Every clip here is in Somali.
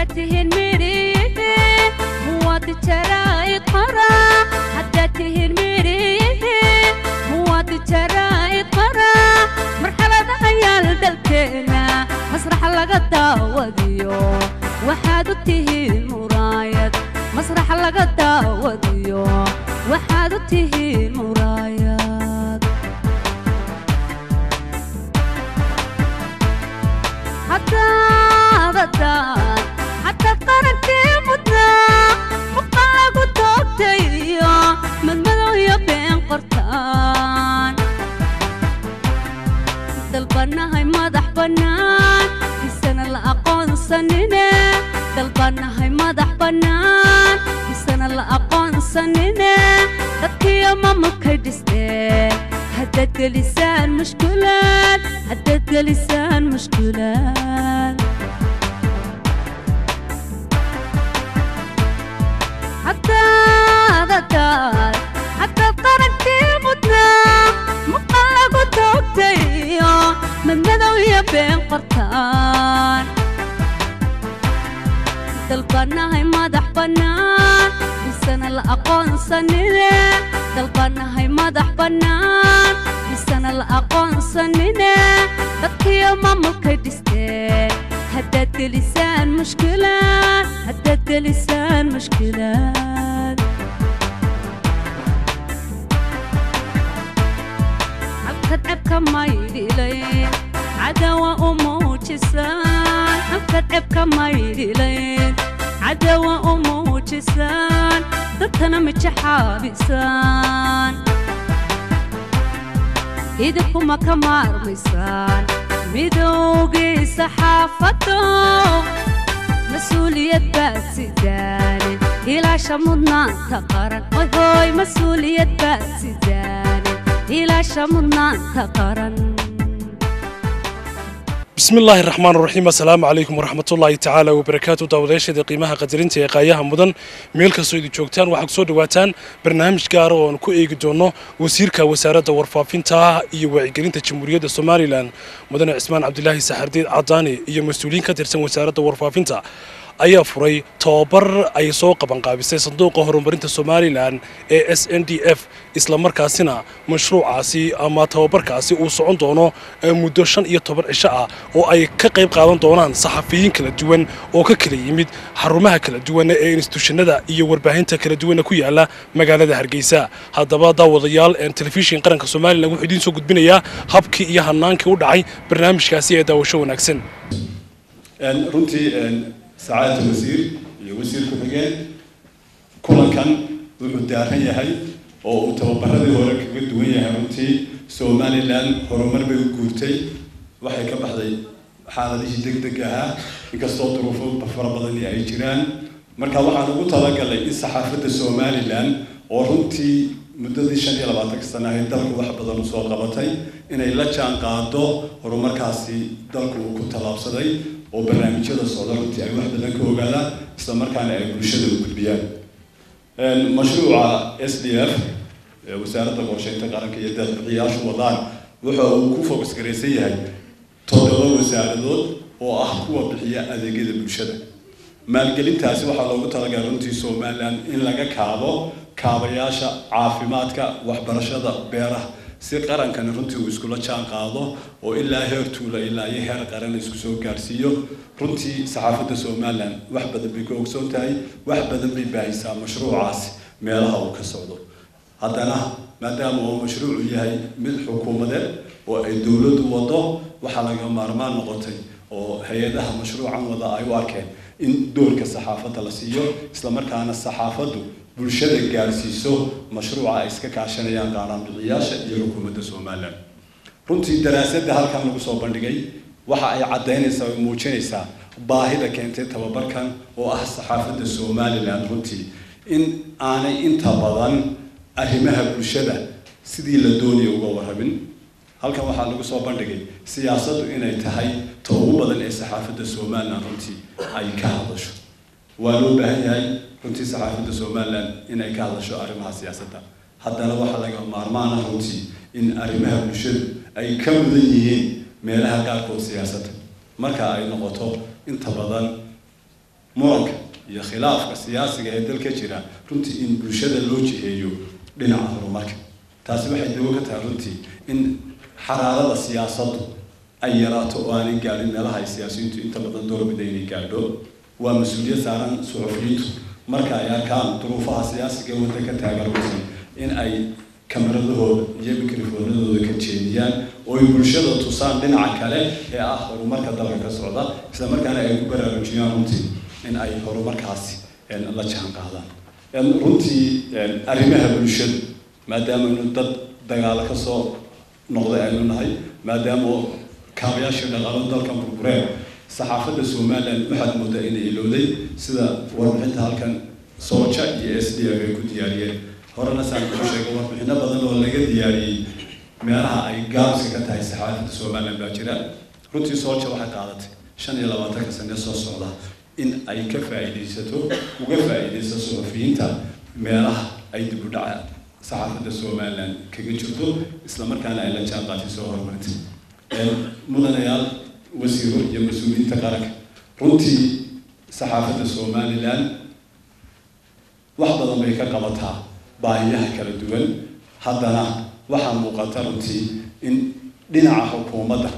tihiin midhiyihi muwaadi jaraa'id qara haddaad tihiin midhiyihi muwaadi jaraa'id qara marxalada ayaal dalkeena masraxa laga daawadiyo waxaad u tihiin muraayad masraxa laga daawadiyo waxaad u tihiin muraayad haddaad haddaad haddaad qarankii mudnaa muqan lagu toogtayo madmadow iyo been qortaan dalbannahay madax bannaan isana la aqoonsanine dalbannahay madax bannaan isana la aqoonsanine dadkiyo mamulkay dhisteen haddaad gelisaan mushkulaad haddaad gelisaan mushkulaad haddaad haddaad haddaad qarankii mudnaa muqan lagu toogtayo madmadow iyo been qortaan dalbannahay madax bannaan isana la aqoonsanine dalbannahay madax bannaan isana la aqoonsanine dadkiyo mamulkay dhisteen haddaad gelisaan mushkilaad haddaad gelisaan mushkilaad halkad cebka maydhilayn cadawa u muujisaan halkad cebka maydhilayn cadawa u muujisaan dadkana mijaxaabisaan idinkuma ka maarmaysaan midowgii saxaafaddo mas-uuliyad baad sidaane ilaasha mudnaanta qaran hoy hoy mas-uuliyad baad sidaane ilaasha mudnaanta qaran بسم الله الرحمن الرحيم السلام عليكم ورحمة الله تعالى وبركاته داوداشة قيمها قدرين تيقاياها مدن ميلكا سويدي جوكتان وحق سو دواتان برنامج gaar oo aan ku eegi doono wasiirka wasaaradda warfaafinta iyo wacyigelinta jamhuuriyadda somalilan mudane cismaan cabdilaahi saxardiid cadaani iyo mas-uuliyiin ka tirsan wasaaradda warfaafinta ayaa furay tababar ay soo qabanqaabisay sanduuqa horumarinta somalilan ee s n d f islamarkaasina mashruucaasi ama tababarkaasi uu socon doono muddo shan iyo toban cisho ah oo ay ka qayb qaadan doonaan saxafiyiin kala duwan oo ka kala yimid xarumaha kala duwan ee instituushanada iyo warbaahinta kala duwana ku yaala magaalada hargeysa haddaba daawadayaal telefishin qaranka somalilan wuxuu idiin soo gudbinayaa habkii iyo hanaankii u dhacay barnaamijkaasi ee daawasho wanaagsan runtii sacaadata wasiir iyo wasiir ku-xigeen kulankan wuxuu daaran yahay oo uu tababaradii hore kaga duwan yahay runtii somalilan horumar bay u guurtay waxay ka baxday xaaladihii deg deg ahaa inkastoo duruufo fara badani ay jiraan marka waxaan ugu talagalay in saxaafadda somalilan oo runtii muddadii shan iyo labaatanka sana ahayd dalku wax badan usoo qabatay inay la jaan qaado horumarkaasi dalku uu ku tallaabsaday oo barnaamijyada socda runtii ay wax badan ka ogaadaan isla markaana ay bulshada u gudbiyaan mashruuca s d f wasaaradda qorsheynta qaranka iyo deeqbixiyaashu wadaan wuxa uu ku focus garaysan yahay toddoba wasaaradood oo ah kuwa bixiya adeegyada bulshada maalgelintaasi waxaa loogu talagalay runtii somalilan in laga kaabo kaabayaasha caafimaadka waxbarashada beeraha si qarankani runtii uu iskula jaan qaado oo ilaa heer tuula ilaa iyo heer qaran isku soo gaarsiiyo runtii saxaafadda somalilan wax badan bay ka ogsoon tahay wax badan bay baahisaa mashruucaasi meelaha uu ka socdo haddana maadaama uu mashruucu yahay mid xukuumadeed oo ay dowladdu wado waxaa laga maarmaan noqotay oo hay-adaha mashruucan wada ay u arkeen in doorka saxaafadda la siiyo islamarkaana saxaafaddu bulshada gaarsiiso mashruuca ay iska kaashanayaan qaaraanbixiyaasha iyo xukuumadda somalilan runtii daraasadda halkan lagu soo bandhigay waxa ay caddaynaysaa oo muujinaysaa baahida keentay tababarkan oo ah saxaafadda somalilan runtii in aanay inta badan arrimaha bulshada sidii la doonaya uga warrabin halkan waxaa lagu soo bandhigay siyaasaddu inay tahay ta ugu badan ee saxaafadda somalilan runtii ay ka hadasho waa loo baahan yahay runtii saxaafadda somalilan inay ka hadasho arrimaha siyaasadda haddana waxaa laga maarmaan ah runtii in arrimaha bulshadu ay ka mudan yihiin meelaha qaarkood siyaasadda marka ay noqoto inta badan muranka iyo khilaafka siyaasiga ee dalka jira runtii in bulshada loo jiheeyo dhinaca horumarka taasi waxay dawo ka tahay runtii in xaraarada siyaasaddu ay yaraato oo aanay gaadhin meelaha ay siyaasiyiintu inta badan doorbida inay gaadho waa mas-uuliyad saaran suxufiyiintu marka ay arkaan duruufaha siyaasiga ee waddanka taageeraysan in ay kamaradahooda iyo mikrofoonadooda ka jeediyaan oo ay bulshada tusaan dhinaca kale ee ah horumarka dalka ka socda isla markaana ay ku baraarujiyaan runtii in ay horumarkaasi la jaan qaadaan runtii arrimaha bulshadu maadaama aynu dad dagaalo ka soo noqday aynu nahay maadaama kaabayaashii dhaqaalo dalkan burbureen saxaafadda somaliland waxaad moodaa inay ilowday sida warbixinta halkan sooja iyo s d f ay ku diyaariyeen horena saan ku sheegay warbixino badan oo laga diyaariyey meelaha ay gaabska ka tahay saxaafadda somaliland baa jira runtii sooja waxay qaadatay shan iyo labaatanka sane soo socda in ay ka faa'iidaysato uga faa'iidayso suxufiyiinta meelaha ay dib u dhaca saxaafadda somaliland kaga jirto isla markaana ay la jaan qaatay soo horumartay mudanayaal wasiiro iyo mas-uuliyiinta qaranka runtii saxaafadda somaliland wax badan bay ka qabataa baahiyaha kala duwan haddana waxaa muuqata runtii in dhinaca xukuumadda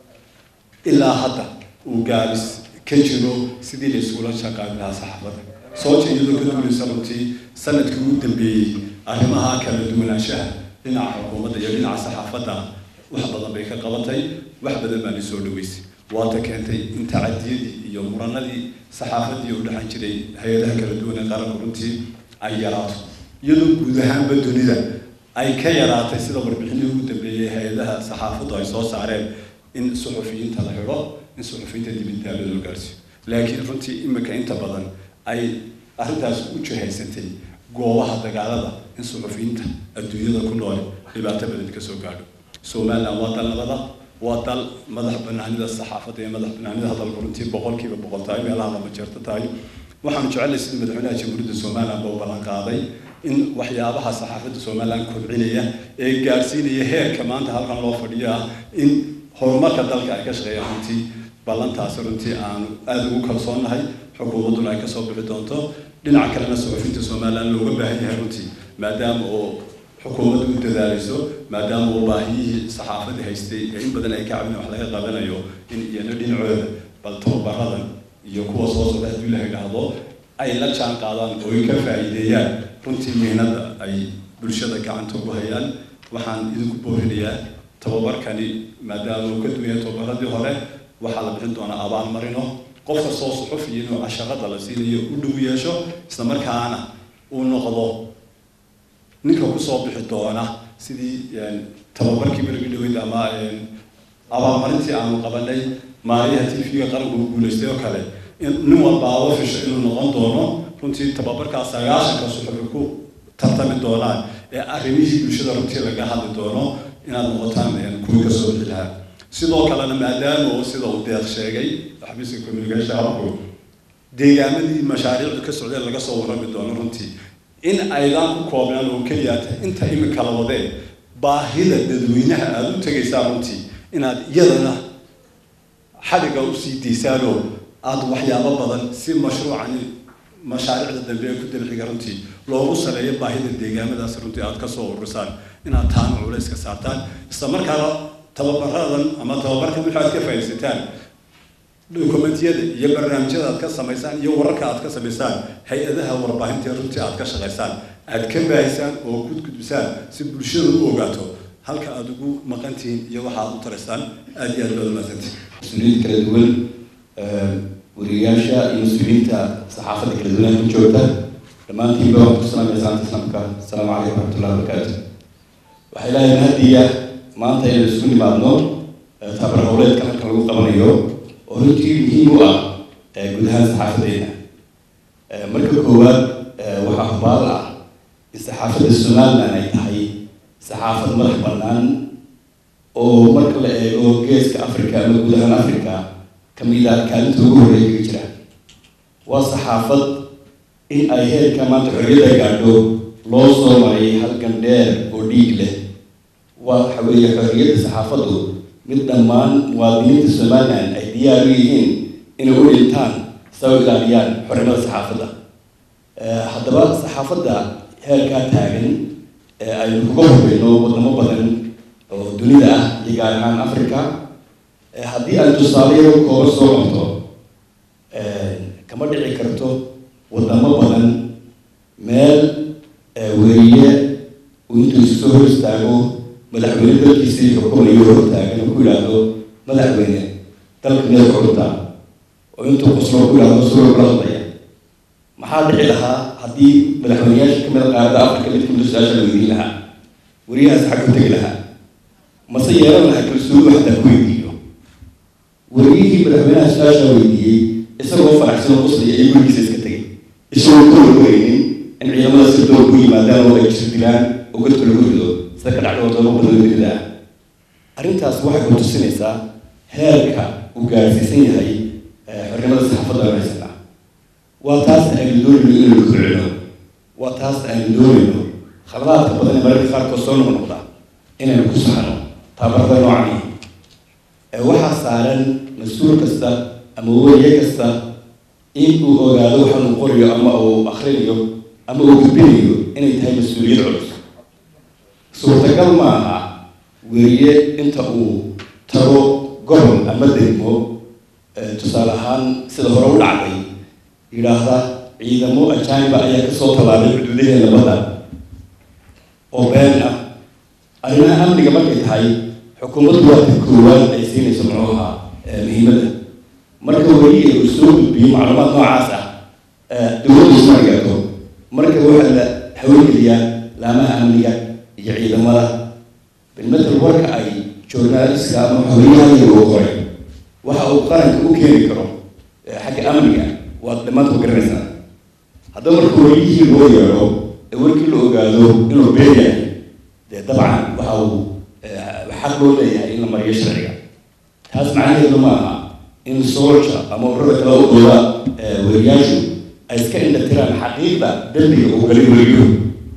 ilaa hadda uu gaabis ka jiro sidii la isula shaqaali lahaa saxaafadda sooja iyadoo ka duulaysa runtii sanadkii ugu dambeeyey arrimaha kala duwanaanshaha dhinaca xukuumadda iyo dhinaca saxaafadda wax badan bay ka qabatay wax badan baa soo dhaweysay waata keentay in tacadiyadii iyo muranadii saxaafadii u dhexan jiray hay-adaha kala duwan ee qaranku runtii ay yaraato iyadoo guud ahaanba dunida ay ka yaraatay sida warbixinii ugu dambeeyey hay-adaha saxaafaddu ay soo saareen in suxufiyiinta la xidho in suxufiyiinta dibindaalo loo gaarsiiyo laakiin runtii imika inta badan ay arrintaas u jihaysatay goobaha dagaalada in suxufiyiinta adduunyada ku nool dhibaato badan ka soo gaadho somaliland waa dal nabada waa dal madax banaanida saxaafadda iyo madax banaanida hadalku runtii boqolkiiba boqol tahay meelaha lama jeerto tahay waxaanu jecelnay sida madaxweynaha jamhuuriyadda somaliland buu ballan qaaday in waxyaabaha saxaafadda somaliland kobcinaya ee gaadhsiinaya heerka maanta halkan loo fadhiyo ah in horumarka dalka ay ka shaqeeyaan runtii ballantaasi runtii aanu aada ugu kalsoonnahay xukuumadduna ay kasoo bixi doonto dhinaca kalena suxufinta somaliland looga baahan yahay runtii maadaama oo xukuumaddu u dadaalayso maadaama uu baahiyihii saxaafadii haystay ee in badan ay ka cabin wax laga qabanayo in iyana dhinacooda bal tababaradan iyo kuwa soo socda haddii la yidhaahdo ay la jaan qaadaan oo ay ka faa'iideeyaan runtii mihnada ay bulshada gacanta ugu hayaan waxaan idinku boorinayaa tababarkani maadaama uu ka duwan yahay tababaradii hore waxaa la bixin doonaa abaalmarino qofka soo suxufiya inuu casharada la siinayo u dhow yeesho isla markaana uu noqdo ninka kusoo bixi doona sidii tababarkii berigi dhaweyd ama abaalmarintii aanu qabanay maaliyaha t v-ga qaranku uu guulaystay oo kale nin walba aba fisho inuu noqon doono runtii tababarkaa sagaashanka suxufi ku tartami doonaan ee arrimihii bulshada runtii laga hadli doono inaad noqotaan kuwii kasoo bixi lahaa sidoo kalena maadaama uu sida uu deeq sheegay xabiiska communication habku deegaamadii mashaariicdu ka socdeen laga soo warrami doono runtii in aydan ku koobnaan oo keliya inta imika la wadeen baahida dadweynaha aada u tegaysaa runtii inaad iyadana xadhiga usii daysaanoo aada waxyaabo badan si mashruucan mashaariicda dambe ee ku dalxiga runtii loogu saleeyo baahida deegaamadaas runtii aada kasoo urursaan inaad taana culays ka saartaan isla markaana tababaradan ama tababarkan waxaad ka faa'iidaysataan dokumentiyada iyo barnaamijyada aad ka samaysaan iyo wararka aad ka samaysaan hay-adaha warbaahinta runtii aad ka shaqaysaan aad ka baahisaan oo gudgudbisaan si bulshada u ogaato halka aada ugu maqan tihiin iyo waxa aad u taraysaan aada iyo aad baad umaasantihin mas-uuliyiinta kala duwan wariyayaasha iyo mas-uuliyiinta saxaafadda kala duwan ku joogta dhammaantiinba waxaan ku salaamaya salaanta islaamka asalaamu calaykum waraxmatullahi wabarakaatu waxaa ilaahay mahadiya maanta inaynu isugu nimaadno tabar howleedka halka lagu qabanayo oo runtii muhiim u ah guud ahaan saxaafadeena marka koowaad waxaa hubaal ah in saxaafadda somaliland ay tahay saxaafad madax bannaan oo marka la eego geeska africa ama guud ahaan africa kamid ah kaalinta ugu horreeya kaga jira waa saxaafad in ay heerka maanta xorriyadda gaadho loo soo maray halgan dheer oo dhiig leh waa waxa weeye xorriyadda saxaafaddu mid dhammaan muwaadiniinta somaliland ay diyaar u yihiin inay u dhintaan saa u ilaaliyaan xornimada saxaafadda haddaba saxaafadda heerkaa taagan ee aynu kuga horeyno wadamo badan oo dunida ah iyo gaar ahaan africa haddii aan tusaale yaro kooba soo qabto kama dhici karto wadamo badan meel weriye uu intuu isu soo hor istaago madaxweyne dalkiisii xukumayo hor taagan oo ku yidhaahdo madaxweyne dalka meel xurunta oo intuu qoslo ku yidhahdo suro kula hadlaya maxaa dhici lahaa haddii madaxweyneyaasha kamid a qaarada africa mid kamid su-aasha la weydiin lahaa weriyahaas xag ku tegi lahaa mase yeelan lahaa kalsooni xataa ku weydiiyo weriyihii madaxweynaha su-aasha weydiiyey isagoo faraxsan oo qoslaya ay gurigiisa iska tegay isagoo ka warwareynin in ciidamada si dowr ku yimaadaan oo ay jir dilaan oo godka lagu rido sida ka dhacda wadamo badan dunida ah arrintaas waxay ku tusinaysaa heerka uu gaarsiisan yahay xornimada saxaafadda aan haysanaa waa taas aynu doonayno inaynu kobcino waa taas aynu doonayno khaladaadka badan ee mararka qaarkood soo noqnoqda inaynu ku saxno taabarada noocani waxaa saaran mas-uul kasta ama weriye kasta in uu ogaado waxa uu qorayo ama uu akrinayo ama uu gudbinayo inay tahay mas-uuliyad culus suurtagal ma aha weriye inta uu tago gobol ama degmo tusaale ahaan sida hore u dhacday yidhaahda ciidamo ajaaniba ayaa kasoo tallaabay xuduudaheena badda oo been ah arrimaha amniga markay tahay xukuumaddu waa ta koowaad ay siinayso muxuu ahaa muhiimadda marka weriye uu soo gudbiyo macluumaad noocaas ah dowladdu isma gaarto marka waxaa la hawlgeliyaa laamaha amniga iyo ciidamada bilmatal warka ay journaliska ama xoriyahaya uu qoray waxa uu qaranka u keeni karo xagga amniga waad dhammaanta ku garanaysaa haddaba marka wariyihii loo yeedho ee warkii la ogaado inuu been yahay dee dabcan waxa uu xaq loo leeyahay in la mariyo sharciga taas macnaheedu ma aha in soolja ama ururada kale u dooda weriyaashu ay iska indhatiraan xaqiiqda dembiga uu galay weriyuhu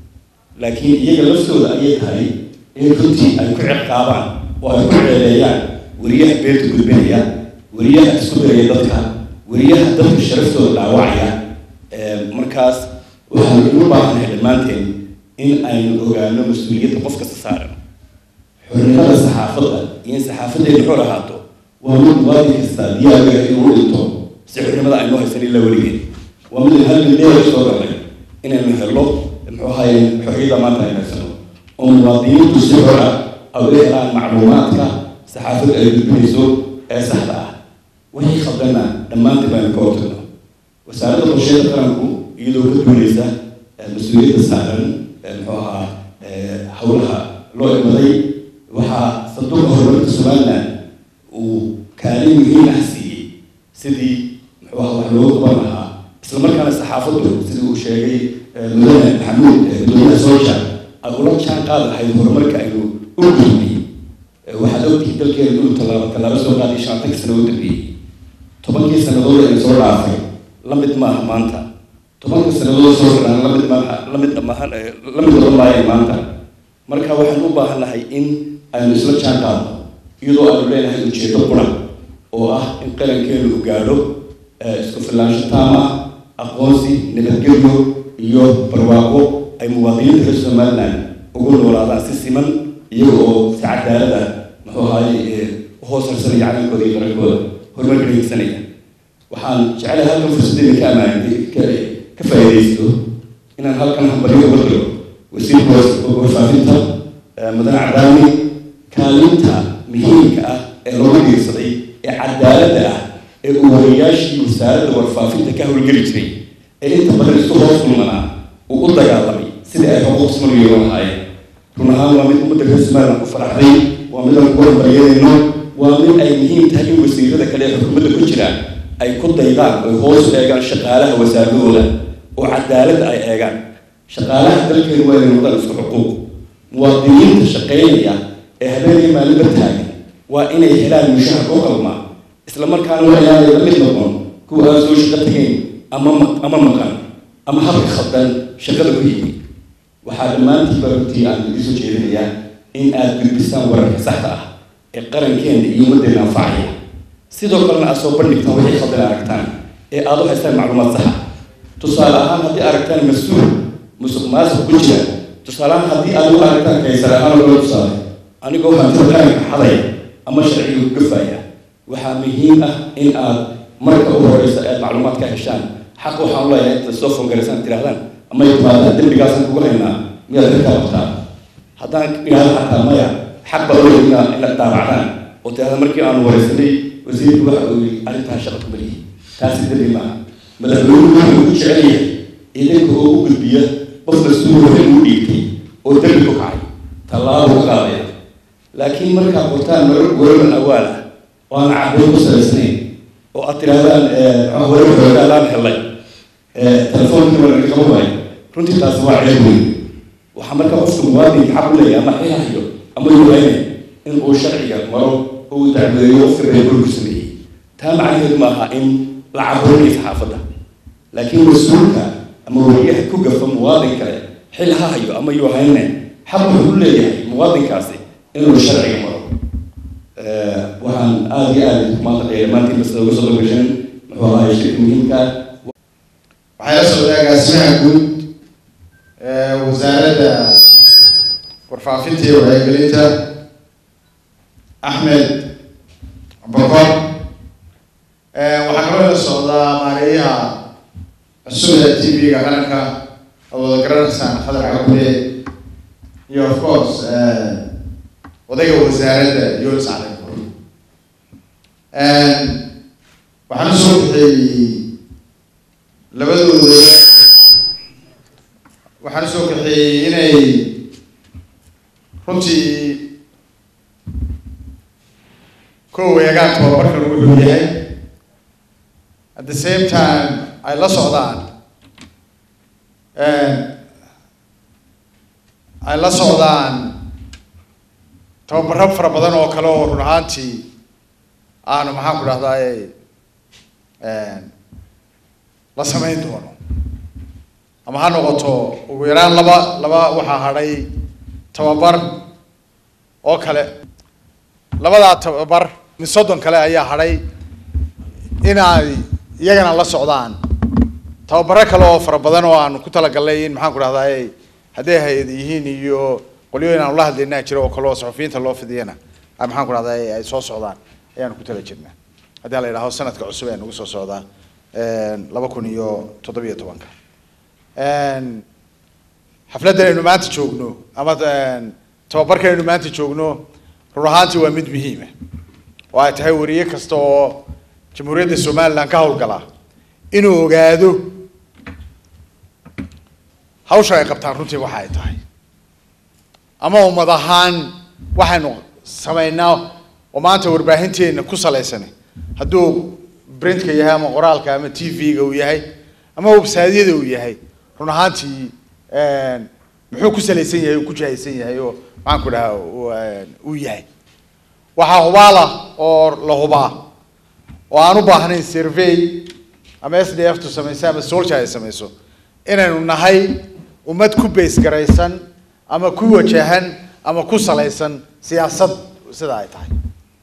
laakiin iyaga laftooda ayay tahay in runtii ay ku ciqaabaan oo ay ku ceeleeyaan weriyaha beerta gudbinaya weriyaha isku diraya dadka weriyaha dadka sharaftooda dhaawacaya markaas waxaanu u baahannahay dhammaanteen in aynu ogaano mas-uuliyadda qof kasta saaran xornimada saxaafadda iyo in saxaafaddeenu xor ahaato waa mid muwaadin kasta diyaarga inuu dhinto si xornimada aynu haysan ilaa weligeen waa mid halkan dheer soo galnay inaynu helno muxuu ahaye xorriyadda maanta aynu haysano oo muwaadiniintu si xor ah ay u helaan macluumaadka saxaafadda ay gudbinayso ee saxda ah wixii khaldana dhammaantii baynu ka hortagno wasaaradda qorsheeda qaranku iyadoo ka duuleysa mas-uuliyadda saaran muxuu ahaa howlaha loo imaday waxaa sanduuqa horumarinta somaliland uu kaalin muhiim ah siiyey sidii muxuu ahaa wax loogu qaban lahaa isla markaana saxaafaddu sidii uu sheegay mudane maxamuud gudoomiyaha soolja ay ula jaan qaad lahayd horumarka aynu u gudbiyey waxaad ogtihiin dalkeenu inuu tallaabo tallaabo soo qaaday shantankii sano u dambeeyey tobankii sannadood aynu soo dhaafay la mid maaha maanta tobanka sannadood soo socdaan lamid maaha lamid maahan la mid noqon maayo maanta marka waxaan u baahannahay in aynu isla jaan qaadno iyadoo aynu leenahay ujeedo qura oo ah in qarankeenu u gaadho isku filaansho taam ah aqoonsi nabadgelyo iyo barwaaqo ay muwaadiniinta reer somaliland ugu noolaadaan si siman iyaga oo si cadaalada muxuu ahaye uhoos harsanaya calankooda iyo qarankooda horumarka dhegeysanaya waxaan jecelahay halkan fursaddeeda ka amaanay ka faa'iidaysto inaan halkan hambalyo uga diro wasiirka warfaafinta mudane cadaami kaalinta muhiimka ah ee loogu dhiirsaday ee cadaaladda ah ee uu wariyaashii wasaaradda warfaafinta ka howlgeli jiray ee inta badan isku hoos kulmanaa uu u dagaalamay sidii ay xuquuq siman u yeelan lahaayeen run ahaan waa mid ummadda reer somaliland ku faraxday waa mid aan ku hormaryanayno waa mid ay muhiim tahay in wasiirada kale ee xukuumadda ku jiraan ay ku daydaan oy hoos u eegaan shaqaalaha wasaaradahooda oo cadaaladda ay eegaan shaqaalaha dalkeenu waa inay noqdaan isku xuquuq muwaadiniinta shaqeynaya ee habeenaya maalinba taagan waa inay helaan mushahar u qalmaa isla markaana waa inaanay la mid noqon kuwa aan soo shaqo tegayn ama ama maqan ama habka khaldan shaqada ku yimi waxaa dhammaantiiba runtii aan idin soo jeedinayaa in aad gudbisaan wararka saxda ah ee qarankeena iyo ummaddeena anfacaya sidoo kalena aad soo bandhigtaan waxay khaldan aragtaan ee aad u haystaan macluumaad saxa tusaale ahaan haddii aragtaan mas-uul musuq maasuq ku jira tusaale ahaan haddii aad u aragtaan kaysare ahaan loo tusaale anigoo hantida qaranka xadaya ama sharciga gafaya waxaa muhiim ah in aad marka u horeysa aad macluumaad ka heshaan xaq waxaan u leeyahay intaad soo foongaraysaan tirahdaan ama timaadaan dembigaasaan kugu haynaa miyaad ka qabtaa haddaan idhaahdo xataa maya xaq baa u inaad inaad daabacdaan oo tirahdaan markii aanu wareysanay wasiirku waxa uu yidhi arrintaan shaqa kuma lihi taasi dembi maaha madaxweynuhu wuxuu ku jecel yahay idanka oo u gudbiya qof mas-uul waxay uu dhiibtay oo dembi ku kacay tallaabo u qaadaya laakiin markaad qortaan marar warar awaal ah oo aan caddayn ku salaysnayn oo aad tirahdaan warar xoogaalaan helay telefoonka waa laga qaban waayo runtii taasi waa ceeb weyn waxaa marka qofka muwaadinka xaq u leeyahay ama xilahayo ama yuhaynay in uu sharciga maro oo uu dacwadeeyo qofka reerku sameeyey taa macnaheedu maaha in la caburinay saxaafadda laakiin mas-uulka ama wariyaha ku gafa muwaadin kale xil ha hayo ama yuhayne xaq wuxuu u leeyahay muwaadinkaasi inuu sharciga maro waxaan aada iyo aada maanta dhammaantiin bas uga soo gasheen muxuu ahaay shirka muhiimka waxay la socdaa agaasimaha guud ee wasaaradda warfaafinta iyo wacyigelinta axmed bokor waxaa kaloo la socdaa maareeyaha cusub ee t v-ga qaranka oo wada garanaysaan khadar cabule iyo of course odayga wasaaradda yonis calikur waxaan usoo bixiyey labadooda waxaan usoo kaxeeyey inay runtii kow eegaan tababarkan wuxuu yahay at the same time ay la socdaan ay la socdaan tababaro fara badan oo kale oo run ahaantii aanu maxaan ku dhahdaay la samayn doono ama ha noqoto ugu yaraan laba laba waxaa hadhay tababar oo kale labadaa tababar mid soddon kale ayaa hadhay inay iyagana la socdaan tababaro kale oo fara badan oo aanu ku talagalnay in maxaan ku dhahdaay hadday hay-ad yihiin iyo qolyooyin aanu la hadlaynaa jira oo kale oo saxufiyiinta loo fidiyana ay maxaan ku dhahdaay ay soo socdaan ayaanu ku tala jirnaa haddii la yidhahdo sanadka cusub ee nagu soo socdaa laba kun iyo toddobiyo tobanka xafladdan aynu maanta joogno ama tababarkan aynu maanta joogno run ahaantii waa mid muhiima oo ay tahay wariye kasta oo jamhuuriyadda somalilan ka howlgala inuu ogaado hawsha ay qabtaan runtii waxa ay tahay ama ummad ahaan waxaynu samaynaa oo maanta warbaahinteena ku salaysan hadduu printka yahay ama qoraalka ama t v-ga uu yahay ama websaadyada uu yahay run ahaantii muxuu ku salaysan yahay uu ku jahaysan yahay oo maxaan ku dhaha uu yahay waxaa hubaala oo la hubaa oo aan u baahnayn survey ama s d f tu samayso ama solja ay samayso inaynu nahay ummad ku base garaysan ama ku wajahan ama ku salaysan siyaasad sida ay tahay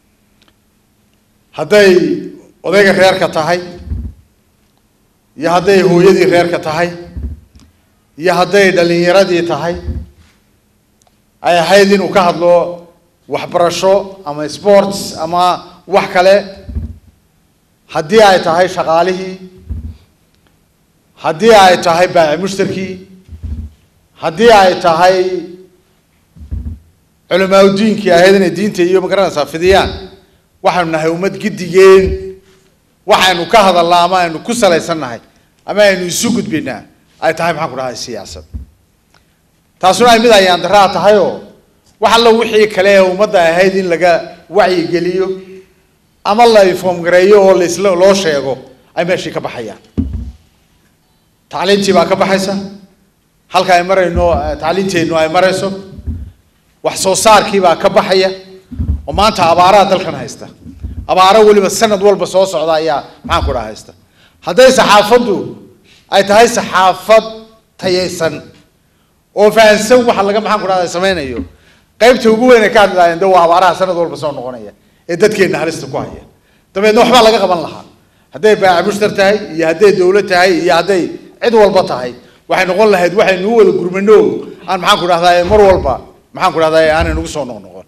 hadday odayga reerka tahay iyo hadday hooyadii reerka tahay iyo hadday dhalinyaradii tahay ay ahayd inuu ka hadlo waxbarasho ama sports ama wax kale haddii ay tahay shaqaalihii haddii ay tahay baaci mushtarkii haddii ay tahay culamaauddiinkii ahayd inay diinta iyo magaranaysaa fidiyaan waxaynu nahay ummad gidigeen waxaynu ka hadalnaa ama aynu ku salaysan nahay ama aynu isu gudbinaa ay tahay maxaan ku dhahay siyaasad taasuna ay mid ayaan daraa tahay oo wax alla wixii kale ee ummadda ahayd in laga wacyigeliyo ama la inform gareeyo oo lasla loo sheego ay meeshii ka baxayaan tacliintii baa ka baxaysa halka ay marayno tacliinteennu ay marayso wax soo saarkii baa ka baxaya oo maanta abaaraha dalkan haysta abaaro weliba sanad walba soo socda ayaa maxaan ku dhaha haysta hadday saxaafaddu ay tahay saxaafad tayaysan oo fahansan waxa laga maxaan ku dhahda samaynayo qaybta ugu weyn ay ka hadli lahayen de waa abaaraha sanad walba soo noqonaya ee dadkeenna halista ku haya dabeedna waxbaa laga qaban lahaa hadday baaca mushtar tahay iyo hadday dowlad tahay iyo hadday cid walba tahay waxay noqon lahayd waxaynu u wada gurmano aan maxaan ku dhahdaa mar walba maxaan ku dhahdaa aanay nagu soo noqnoqon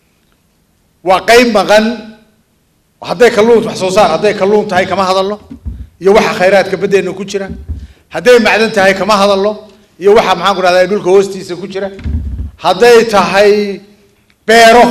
waa qayb maqan hadday kalluun wax soo saar hadday kalluun tahay kama hadalno iyo waxa khayraadka baddeena ku jira hadday macdan tahay kama hadalno iyo waxa maxaan ku dhahdaa dhulka hoostiisa ku jira hadday tahay beero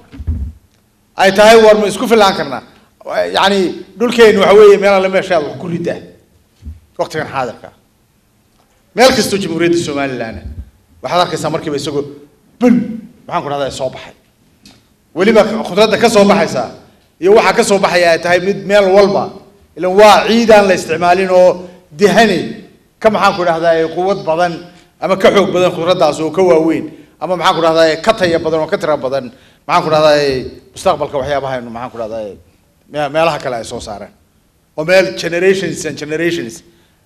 ay tahay war ma isku filaan karnaa yacni dhulkeenu waxa weeye meel alle meeshaad wax ku ridaa waqtigan xaadirka meel kastoo jamhuuriyadda somaliland waxaad arkaysaa markiiba isagoo bun maxaan ku dhahdaa soo baxay weliba khudradda ka soo baxaysa iyo waxaa ka soo baxaya ay tahay mid meel walba ilan waa ciid aan la isticmaalin oo dihani ka maxaan ku dhahdaa quwad badan ama ka xoog badan khudraddaas oo ka waaweyn ama maxaan ku dhahdaa ka taya badan oo ka tira badan maxaan ku dhahdaa mustaqbalka waxyaabahaynu maxaan ku dhahdaa me- meelaha kale ay soo saareen oo meel generations and generations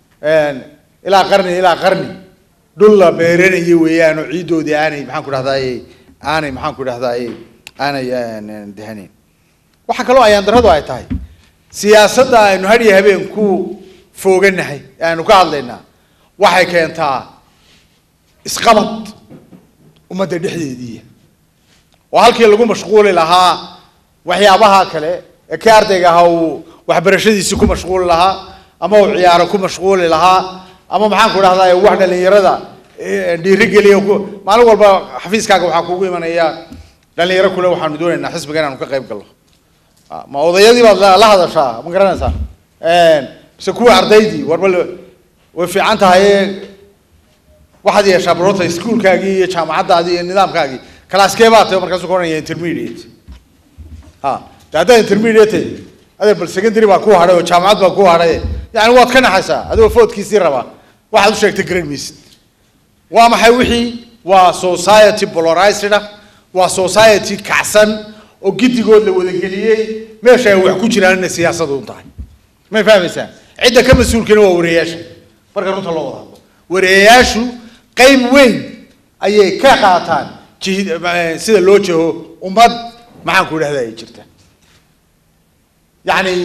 ilaa qarni ilaa qarni dhul la beeranayay weeyaan oo ciiddoodii aanay maxaan ku dhahdaa aanay maxaan ku dhahdaa aanay dehanayn waxaa kaloo ayaan darradu ay tahay siyaasadda aynu hadhiya habeen ku fooganahay ee aynu ka hadlaynaa waxay keentaa isqabad ummadda dhexdeedii oo halkii lagu mashquuli lahaa waxyaabaha kale ee kii ardayga ahaa uu waxbarashadiisii ku mashquuli lahaa ama uu ciyaaro ku mashquuli lahaa ama maxaan ku dhahdaa wax dhalinyarada dhiirigeliya ku maalin walba xafiiskaaga waxaa kugu imanaya dhalinyaro kule waxaanu doonaynaa xisbiga inaanu ka qayb galno ma odayadii baad la la hadashaa ma garanaysaa mise kuwa ardaydii warba la- way fiican tahay waxaad yeeshaa barota iskuulkaagii iyo jaamacaddaadii iyo nidaamkaagii kalaaskee baa tahay markaasuu ka odhanaya intermediate ha de haddaad intermediate tahay adee bal secondary baa ku hadhay oo jaamacad baa ku hadhay yani waad ka naxaysaa adigoo foodkiisii rabaa waxaad u sheegtay garan maysid waa maxay wixii waa society polarized ah waa society kacsan oo giddigood la wadageliyey meesha ay wax ku jiraan inay siyaasadu un tahay may fahmaysaa cidda ka mas-uulkana waa wareeyaasha marka runta loo wada hadlo wareeyayaashu qayb weyn ayay ka qaataan jihid eh, sida loo jeho ummad maxaan ku idhahda ay jirta yacni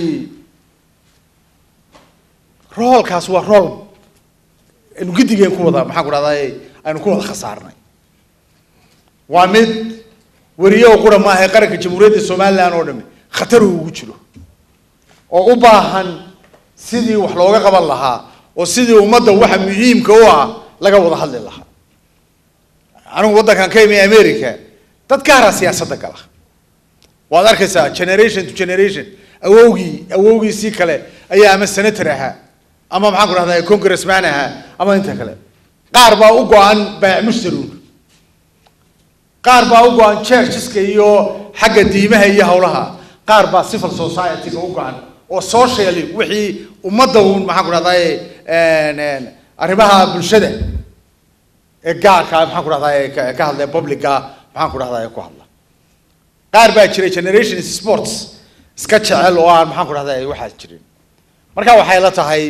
roolkaas waa rool aynu giddigeen ku wada maxaan ku dhahdaa aynu ku wada khasaarnay waa mid weriye oo qura maaha ee qaranka jamhuuriyadda somaliland oo dhami khatar uu ugu jiro oo u baahan sidii wax looga qaban lahaa oo sidii ummadda waxa muhiimka u ah laga wada hadli lahaa anigu waddankan ka imi america dad gaaraa siyaasadda gala waad arkaysaa generation to generation awowgii awowgiisii kale ayaa ama senator ahaa ama maxaan ku dhahdaa congressman ahaa ama inta kale qaar baa u go-an baac mushtaruun qaar baa u go-an churcheska iyo xagga diimaha iyo howlaha qaar baa civil society-ga u go-an oo socially wixii ummadda uun maxaan ku dhahdaa arrimaha bulshada ee gaarka maxaan ku dhahdaa ka ka hadla publica maxaan ku dhahdaa ku hadla qaar baa jira generation sports iska jecel oo aan maxaan ku dhahdaa waxaas jirin marka waxay la tahay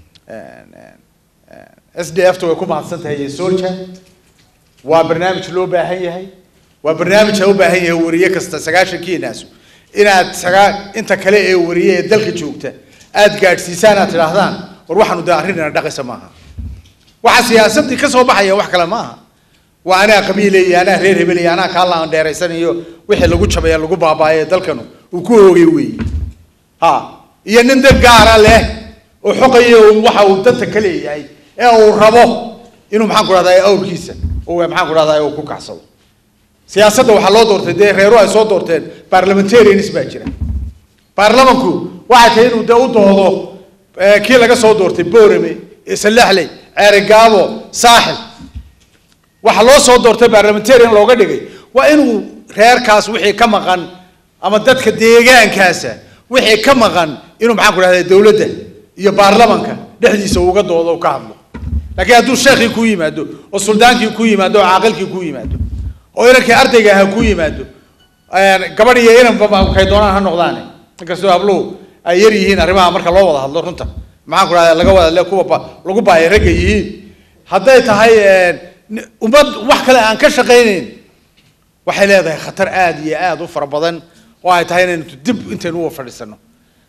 s d f ta way ku mahadsan tahay solja waa barnaamij loo baahan yahay waa barnaamij ha u baahan yahay wariye kasta sagaashankiinaasu inaad sagaa inta kale ee wariye ee dalka joogta aad gaadhsiisaan aad tidhaahdaan war waxaanu de arrin ina dhaqaysa maaha waxa siyaasadii ka soo baxaya wax kale maaha waa anaa qabiile iyo anaa reer hebel iyo anaa kaalaan dheeraysan iyo wixii lagu jabaya lagu baabaaye dalkanu uu ku hoogay weeye ha iyo nin dad gaara leh oo xoqaya un waxa uu danta ka leeyahay ee uu rabo inuu maxaan ku dhahdaa awrkiisa uu maxaan ku dhahdaa uu ku kacsado siyaasadda waxaa loo doortay dee reeru ay soo doorteen parliamentarians baa jira baarlamanku waxay tahay inuu dee u doodo eh, kii laga soo doortay boorame salaxley ceerigaabo saaxil waxaa loo soo doortay parliamentarian looga dhigay waa inuu reerkaas wixii ka maqan ama dadka deegaankaasa wixii ka maqan inuu maxaan ku dhahdaa dowladda iyo baarlamanka dhexdiisa uga doodo u ka hadlo laakiin hadduu sheekhii ku yimaado oo suldaankii ku yimaado oo caaqilkii ku yimaado oo inankii ardayga ahaa ku yimaado gabadh iyo inanba kay doonaan ha noqdaane inkastoo habluhu ay yar yihiin arrimaha marka loo wada hadlo runta maxaan ku dhahdaa laga wada le kuwa ba- lagu baaya ragga yihiin hadday tahay ni- ummad wax kale aan ka shaqaynayn waxay leedahay khatar aad iyo aad u fara badan oo ay tahay inaynu dib intaynu uwa fadhiisano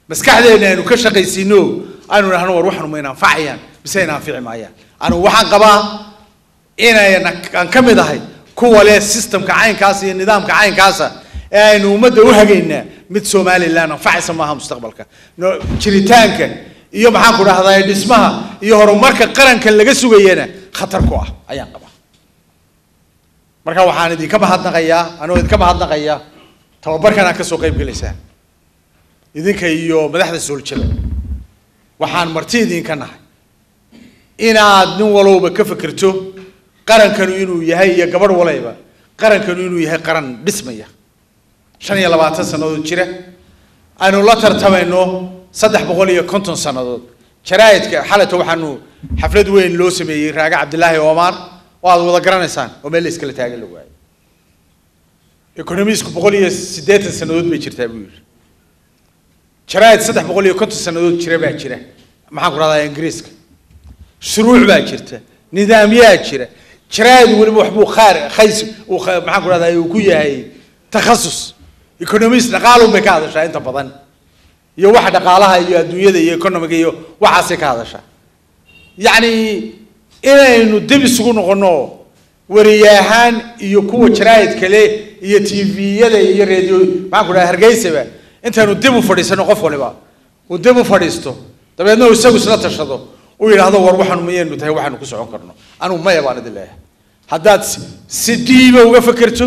maskaxdeena aynu ka shaqaysiino aynu idhahno war waxanu ma inanfacayaan mise inanfici maayaan anigu waxaan qabaa inayna aan ka mid ahay kuwa leh systemka caynkaasa iyo nidaamka caynkaasa ee aynu ummadda u hagaynaa mid somaliland anfacaysa maaha mustaqbalka No- jiritaanka iyo maxaan ku dhahdaa dhismaha iyo horumarka qaranka laga sugayana khatar ku ah ayaan qabaa marka waxaan idinka mahadnaqayaa anoo idinka mahadnaqaya tababarkan aad kasoo qayb gelaysaan idinka iyo madaxda sooljada waxaan marti idinka nahay inaad nin walowba ka fekerto qarankanu inuu yahay iyo gabadh walayba qarankanu inuu yahay qaran dhismaya shan iyo labaatan sannadood jira aynu la tartamayno saddex boqol iyo konton sannadood jaraa'idka xalata waxaanu xaflad weyn loo sameeyey raaga cabdilaahi omar oo aad wada garanaysaan oo meel la iskala taagan la waayo economisku boqol iyo siddeetan sannadood bay jirtaa buu yidhi jaraa'id saddex boqol iyo konton sannadood jira baa jira maxaan ku rahdaa ingiriiska shuruuc baa jirta nidaamyaa jira jaraa'id weliba waxbuu khaar khays uu kha- maxaan ku rahdaa uu ku yahay takhasus economist dhaqaalun bay ka hadashaa inta badan iyo waxa dhaqaalaha iyo adduunyada iyo economiga iyo waxaasay ka hadashaa yacni inaynu dib isugu noqono wariyahaan iyo kuwa jaraa'id kale iyo tviyada iyo radio maxaan ku dhaha hargeysaba intaynu dib u fadhiisano qof waliba uu dib u fadhiisto dabeedna uu isagu isla tashado uu yidhaahdo war waxaanu mayaynu tahay waxaanu ku socon karno anigu maya baan idin leeyahay haddaad si- si dhiiba uga fekerto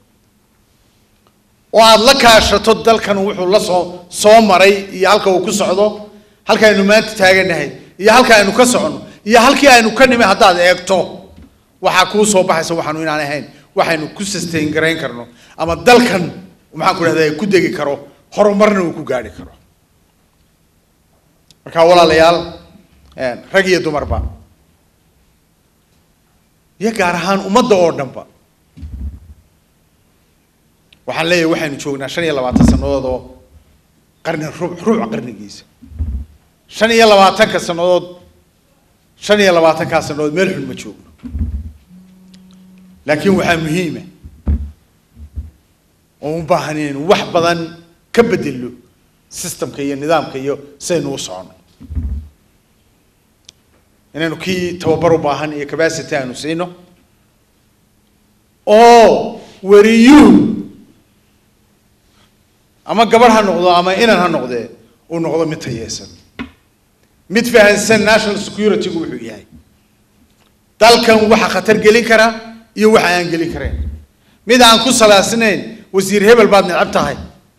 oo aada la kaashato dalkan wuxuu la soo soo maray iyo halka uu ku socdo halka aynu maanta taaganahay iyo halka aynu ka socono iyo halkii aynu ka nimi haddaad eegto waxaa kuu soo baxaysa waxaanu inaan ahayn waxaynu ku sustain garayn karno ama dalkan maxaan ku dhahdaa ku degi karo horumarna uu ku gaadhi karo marka walaalayaal eh, rag iyo dumarba iyo gaar ahaan ummadda oo dhanba waxaan leeyahay waxaynu joognaa shan iyo labaatan sannadood oo qarni rubuc rubuc qarnigiisa shan iyo labaatanka sannadood shan iyo labaatankaa sannadood meel xun ma joogno laakiin waxaa muhiima oo u baahan inaynu wax badan ka bedelno systemka iyo nidaamka iyo sidaynu u socono inaynu kii tababar u baahan iyo capacity aynu siino oo wariyuhu ama gabadh ha noqdo ama inan ha noqdee uu noqdo mid tayeysan mid fahansan national security-gu wuxuu yahay dalkan waxa khatar gelin kara iyo waxa aan gelin karayn mid aan ku salaasnayn wasiir hebel baad necab tahay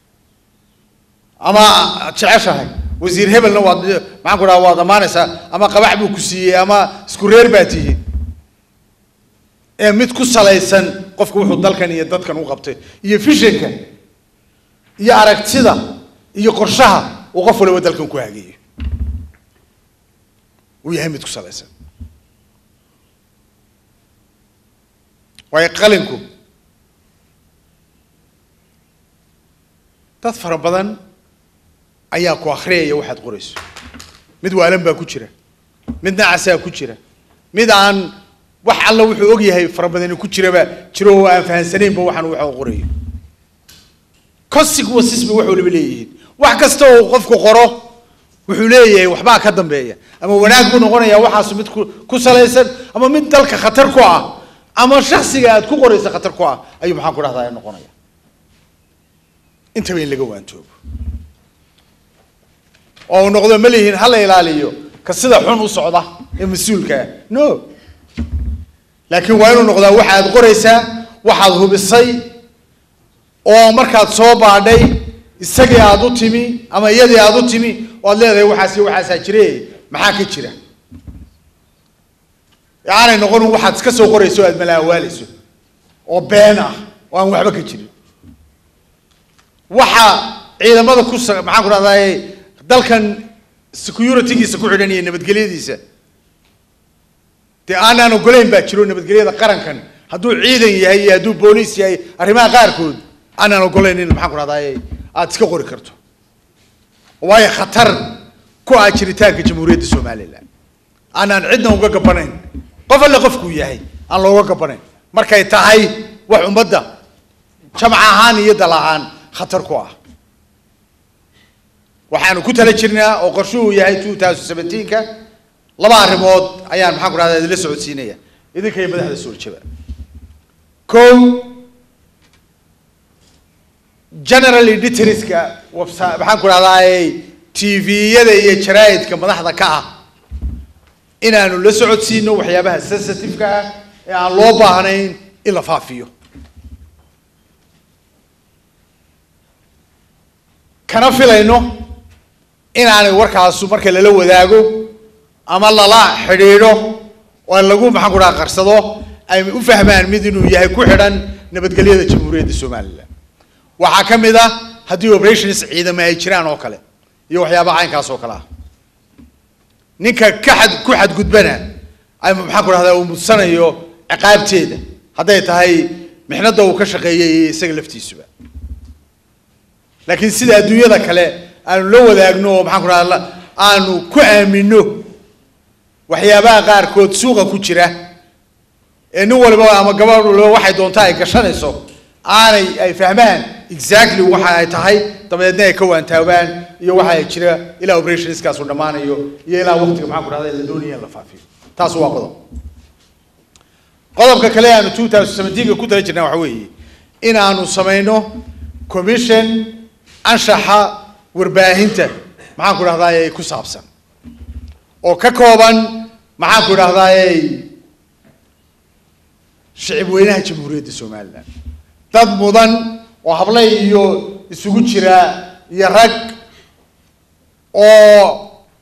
ama aad jeceshahay wasiir hebelna waad maxaan ku dhaha waad ammaanaysaa ama qabax buu ku siiyey ama isku reer baa tihiin ee mid ku salaysan qofku wuxuu dalkan iyo dadkan u qabtay iyo fishanka iyo aragtida iyo qorshaha uu qof waliba dalkan ku hageeyo uu yahay mid ku salaysan waayo qalinku dad fara badan ayaa ku akhriyaya waxaad qorayso mid waalan baa ku jira mid nacasaa ku jira mid aan wax alla wuxuu og yahay fara badani ku jiraba jiro oo aan fahansanaynba waxaan waxa uu qorayo consequences bay wax waliba leeyihiin wax kasta oo uu qofku qoro wuxuu leeyahay waxbaa ka dambeeya ama wanaag buu noqonaya waxaas mid ku ku salaysan ama mid dalka khatar ku ah ama shaksiga aad ku qoraysa khatar ku ah ayuu maxaan ku dhahdaa noqonaya intaba in laga waantoobo oo uu noqdo ma lihiin ha la ilaaliyo ka sida xun u socda ee mas-uulka ah no laakiin waa inuu noqdaa waxaad qoraysaa waxaad hubisay oo markaad soo baadhay isagii aad u timi ama iyadii aad u timi oo aad leedahay waxaas iyo waxaasaa jire maxaa ka jira aanay noqon waxaad iska soo qorayso o aad malaawaalayso oo been ah oo aan waxba ka jirin waxa ciidamada ku sa- maxaan ku dhahdaye dalkan security-giisa ku xidhan iyo nabadgelyadiisa dee aanaan ogolayn baa jiro nabadgelyada qarankan hadduu ciidan yahay iyo hadduu booliis yahay arrimaha qaarkood aanaan ogolayn in maxaan ku dhahdaye aada iska qori karto waayo khatar ku ah jiritaanka jamhuuriyadda somalilan aanaan cidna uga gabanayn qof alle qofkuu yahay aan looga gabanayn markay tahay wax ummadda jamac ahaan iyo dal ahaan khatar ku ah waxaanu ku tala jirnaa oo qorshuhu yahay two thousand seventeenka laba arrimood ayaan maxaan ku rahdaa idinla socodsiinaya idinka iyo madaxda sooljaba kow general editorska website maxaan ku rahdaa tviyada iyo jaraa'idka madaxda ka ah inaanu la socodsiino waxyaabaha sensitive-ka ah ee aan loo baahnayn in la faafiyo kana filayno inaanay warkaasu marka lala wadaago ama lala xidhiidho oo lagu maxaan ku dhaha qarsado ay u fahmaan mid inuu yahay ku xidhan nabadgelyada jamhuuriyadda somalilan waxaa ka mid ah haddii operations ciidamo ay jiraan oo kale iyo waxyaabaha caynkaas oo kale ah ninka ka xad ku xadgudbana ay maxaan ku dhahdaa uu mudsanayo ciqaabteeda hadday tahay mixnada uu ka shaqeeyay iyo isaga laftiisuba laakiin sida adduunyada kale aanu la wadaagno oo maxaan ku dhahda aanu ku aamino waxyaabaha qaarkood suuqa ku jira ee nin waliba ama gabadh waliba waxay doontaa ay gashanayso aanay ay fahmaan exactly waxa ay tahay dabadeedna ay ka waantaabaan iyo waxa ay jira ilaa operationskaasu dhammaanayo iyo ilaa waqtiga maxaan ku dhahda la doonaya in la faafiyo taas waa qodob qodobka kale aanu two thousand seventeenka ku tala jirnaa waxa weeye in aanu samayno commission anshaxa warbaahinta maxaan ku dhahdaa ku saabsan oo ka kooban maxaan ku dhahdaa shicib weynaha jamhuuriyadda somalilan dad mudan oo hable iyo isugu jira iyo rag oo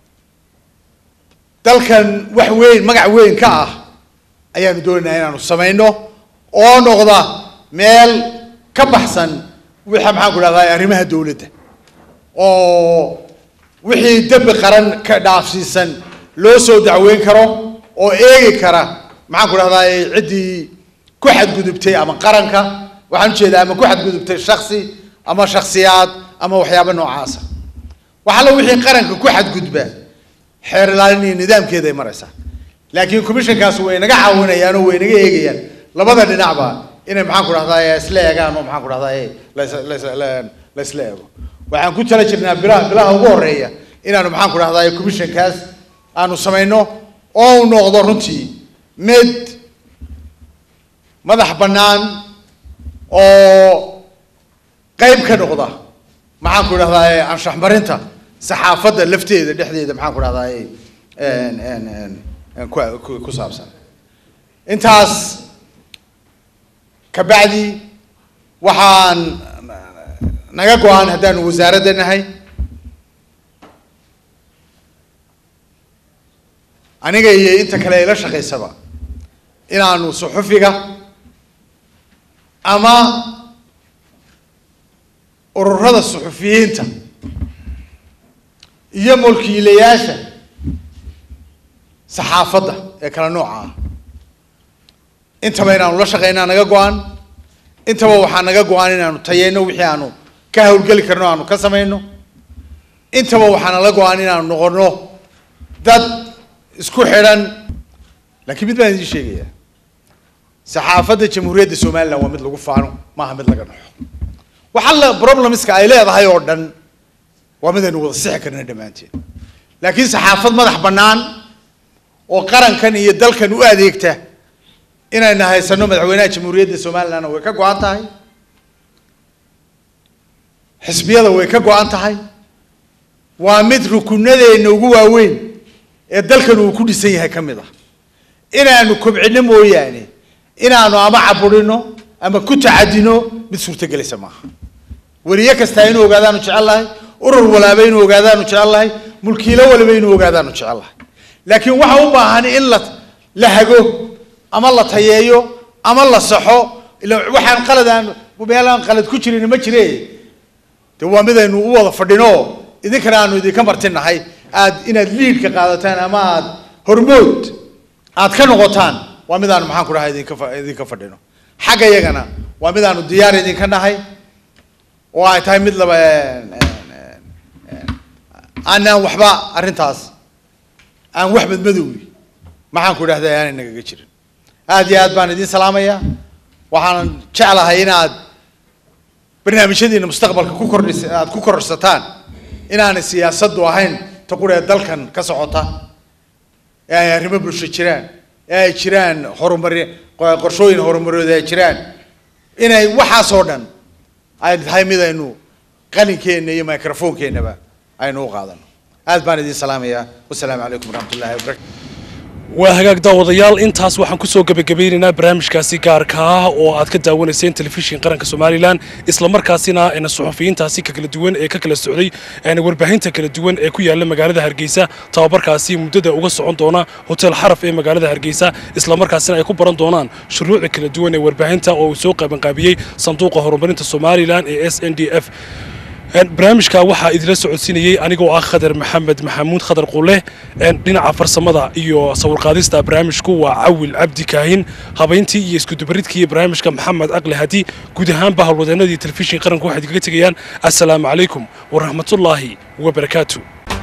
dalkan wax weyn magac weyn ka ah ayaanu doonaynaa inaanu samayno oo noqda meel ka baxsan wixa maxaan ku dhahdaa arrimaha dowladda oo wixii dembi qaran ka dhaafsiisan loo soo dacweyn karo oo eegi kara maxaan ku dhahdaa ciddii ku xadgudubtay ama qaranka waxaan ujeedaa ama ku xadgudubtay shaksi ama shaksiyaad ama waxyaabo noocaasa waxalla wixii qaranka ku xadgudba xeer ilaalin iyo nidaamkeeda ay maraysaa laakiin commissionkaas way naga caawinayaan oo way naga eegayaan labada dhinacba inay maxaan ku dhahdaa isla eegaan oo maxaan ku dhahdaa la isla eego waxaan ku tala jirnaa bilaha bilaha ugu horeeya inaanu maxaan ku dhahdaa commissionkaas aanu samayno oo u noqdo runtii mid madax bannaan oo qayb ka noqda maxaan ku dhahdaa anshax marinta saxaafadda lafteeda dhexdeeda maxaan ku dhahdaa ku ku saabsan intaas kabacdi waxaan naga go-aan haddaanu wasaaradda nahay aniga iyo inta kale ila shaqaysaba inaanu suxufiga ama ururada suxufiyiinta iyo mulkiilayaasha saxaafadda ee kala nooca ah intaba inaanu la shaqaynaa naga go-an intaba waxaa naga go-an inaanu tayeyno wixii aanu ka hawlgeli karno aanu ka samayno intaba waxaa nala go-an inaanu noqono dad isku xidhan laakiin mid baan idiin sheegaya saxaafadda jamhuuriyadda somalilan waa mid lagu faano maaha mid laga dhaxo waxa la problemska ay leedahay oo dhan waa mid aynu wada sixi karna dhammaanteen laakiin saxaafad madax bannaan oo qarankan iyo dalkan u adeegta inayna haysano madaxweynaha jamhuuriyadda somalilandna way ka go-an tahay xisbiyada way ka go-an tahay waa mid rukunadeenna ugu waaweyn ee dalkan uu ku dhisan yahay ka mid ah inaanu kobcino mooyaane inaanu ama caburino ama ku tacadino mid suurtagelaysa maaha weliye kastaa inuu ogaadaanu jecel lahay urur walaaba inuu ogaadaanu jecel lahay mulkiilo waliba inuu ogaadaanu jecel lahay laakiin waxa u baahan in la la hago ama la tayeeyo ama la saxo ila waxaan qaladaan meelaan qalad ku jirin ma jire de waa mid aynu u wada fadhino idinkana aanu idinka martinahay aad inaad liidka qaadataan ama aad hormood aad ka noqotaan waa mid aanu maxaan ku dhahay idinka fa- idinka fadhino xagga iyagana waa mid aanu diyaar idinka nahay oo ay tahay mid laba aanaan waxba arrintaas aan wax madmadowgi maxaan ku idhahda aanay nagaga jirin aad iyo aad baan idiin salaamayaa waxaan jeclahay inaad barnaamijyadiina mustaqbalka ku kordhis aad ku kororsataan inaanay siyaasaddu ahayn ta quree dalkan ka socota ee ay arrimo bulsho jiraan ee ay jiraan horumari qorshooyin horumareed ay jiraan inay waxaasoo dhan ay tahay mid aynu qalinkeenna iyo microphonkeennaba aynu u qaadano aad baan idin salaamayaa wasalaamu calaykum waraxmatullahi wabarakatu waa hagaag daawadayaal intaas waxaan kusoo gebagabeynaynaa barnaamijkaasi gaarka ah oo aad ka daawanayseen telefishin qaranka somalilan islamarkaasina na suxufiyiintaasi ka kala duwan ee ka kala socday warbaahinta kala duwan ee ku yaala magaalada hargeysa tababarkaasi muddada uga socon doona hotel xaraf ee magaalada hargeysa islamarkaasina ay ku baran doonaan shuruucda kala duwan ee warbaahinta oo uu soo qabanqaabiyey sanduuqa horumarinta somalilan ee s n d f barnaamijka waxaa idila socodsiinayey anigoo ah khadar maxamed maxamuud khadar qule dhinaca farsamada iyo sawirqaadista barnaamijku waa cawil cabdi kaahin habayntii iyo iskudubaridkii barnaamijka maxamed aqli hadi guud ahaanba howlwadeenadii telefishin qaranku waxay idinkaga tegayaan assalaamu calaykum waraxmatullaahi wabarakaatu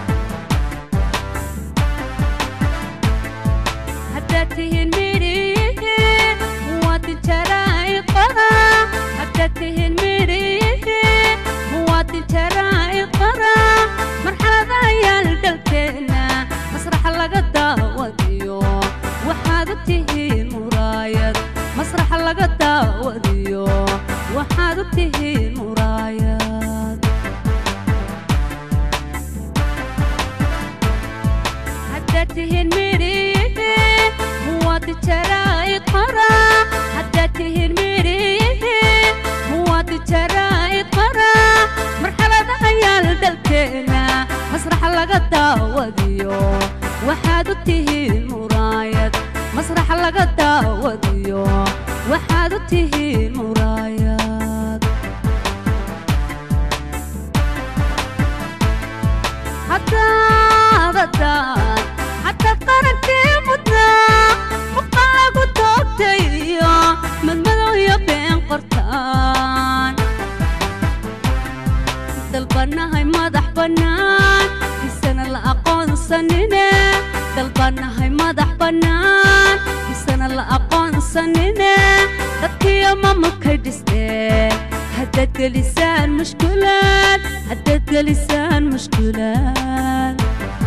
haddaad tihiin midhiyihiin muwaadin jaraa'iqada haddaad tihiin midhiyihiin muwaadin jaraa'iqada marxalada ayaal dhalkeenna masraxa laga daawadiyo waxaad u tihiin muraayad masraxa laga daawadiyo waxaad u tihiin muraayad haddaad tihiin midhiyihiin muwaadin jaraa'iqada haddaad tihiin midhiyihiin muwaadin jaraa'iqada marxalada ayaal dalkeena masraxa laga daawadiyo waxaad u tihiin muraayad masraxa laga daawadiyo waxaad u tihiin muraayad haddaadadaan haddaad qarankii mudnaa muqan lagu toogtay iyo madmadow iyo been qortaan dalbannahay madax bannaan isana la aqoonsanine dalbannahay madax bannaan isana la aqoonsanine dadkiyo maamulkay dhisteen haddaad gelisaan mushkulaad haddaad gelisaan mushkulaad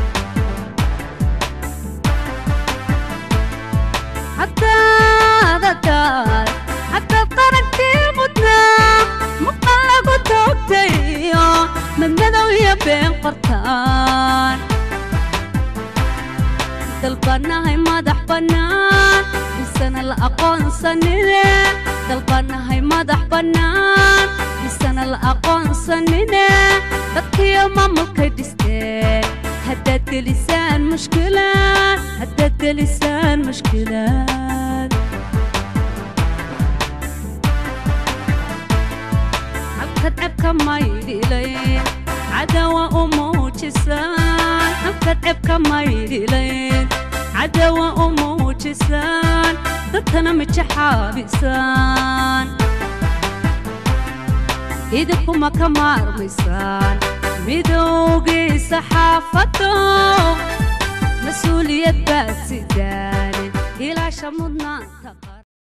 haddaadadaad haddaad qarankii mudnaa muqan lagu toogtay iyo madmadow iyo been qortaan dalbannahay madax bannaan isana la aqoonsanine dalbannahay madax bannaan isana la aqoonsanine dadkiyo maamulkay dhisteen haddaad gelisaan mushkilaad haddaad gelisaan mushkilaad halkad cebka maydhilayn cadawa u muujisaan halkad cebka maydhilayn cadawa u muujisaan dadkana mijaxaabisaan idinkuma ka maarmaysaan midowgii saxaafaddo mas-uuliyad baad sidaane ilaasha mudnaanta